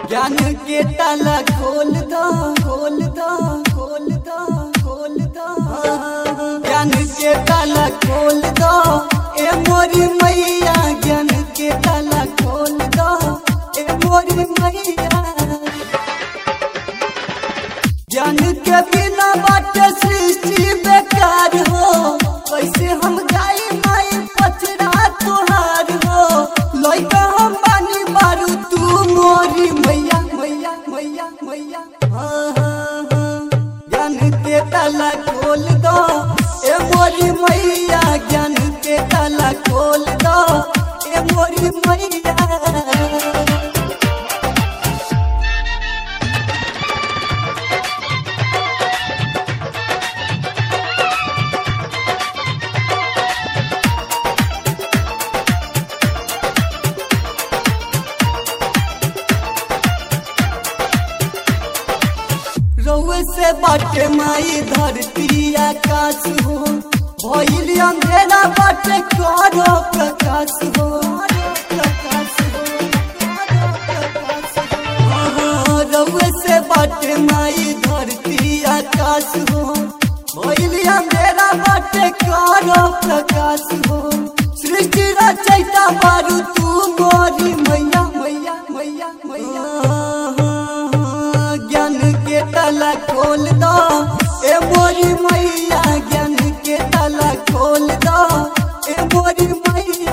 ज्ञान के ताला खोल दो खोल दो खोल दो खोल दो ज्ञान के ताला खोल दो ए मोरी मैया ज्ञान के ताला खोल दो ए मोरी मैया ज्ञान के बिना बाटे सृष्टि बेकार हो कैसे हम गाई माई पचरा तुहार हो लइका हम बानी बारू तू मोरी मैया मैया मैया मैया हाँ, हाँ, हाँ। ज्ञान के ताला खोल दो ए मोरी मैया ज्ञान के ताला खोल दो ए मोरी मैया रउए से बाटे माई धरती आकाश हो भइल अंधेरा बाटे करो प्रकाश हो हाँ, रउए से बाटे माई धरती आकाश हो भइल अंधेरा बाटे करो प्रकाश हो सृष्टि रचैता बारू तू मोरी मैया मैया मैया मैया ज्ञान के ताला खोल दो ए मोरी मैया ज्ञान के ताला खोल दो ए मोरी मैया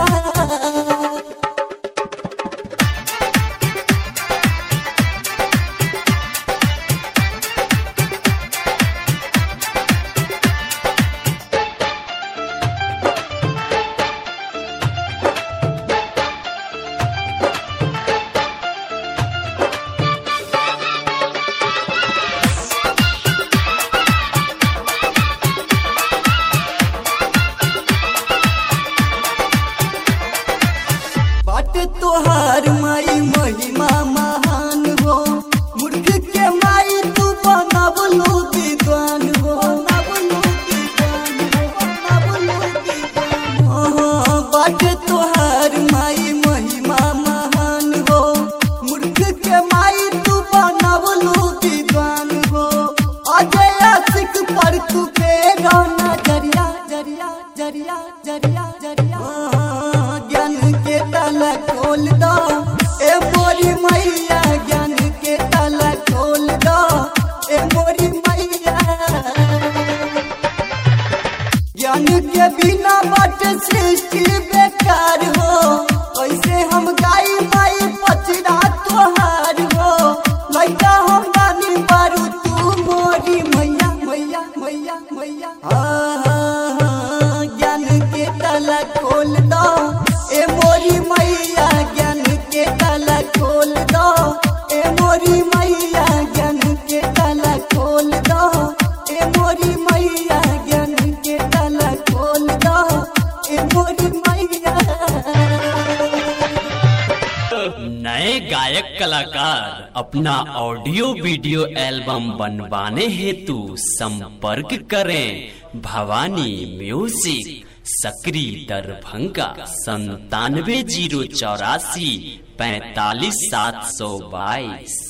बाट तोहार माई महिमा महान हो मूर्ख के माई तू बनबलू विद्वान हो बनबलू विद्वान हो, बनबलू विद्वान हो। हाँ, बाट तोहार माई महिमा महान हो मूर्ख के माई तू बनबलू विद्वान हो अजय आशिक पर तू फेरो नजरिया जरिया जरिया जरिया जरिया हाँ, ज्ञान के ताला खोल दो ए मोरी मैया ज्ञान के ताला खोल दो ए मोरी मैया ज्ञान के बिना बट सृष्टि बेकार हो कैसे हम गाई माई पचरा तोहार हो लइका हम बानी बारू तू मोरी मैया मैया मैया मैया हाँ, हाँ, हाँ, ज्ञान के ताला खोल दो ए मोरी मैया ज्ञान के ताला खोल दो ए मोरी मैया ज्ञान के ताला खोल दो ए मोरी मैया ज्ञान के ताला खोल दो ए मोरी मैया नए गायक कलाकार अपना ऑडियो वीडियो एल्बम बनवाने हेतु संपर्क करें भवानी म्यूजिक सकरी दरभंगा संतानवे जीरो चौरासी पैतालीस सात सौ बाईस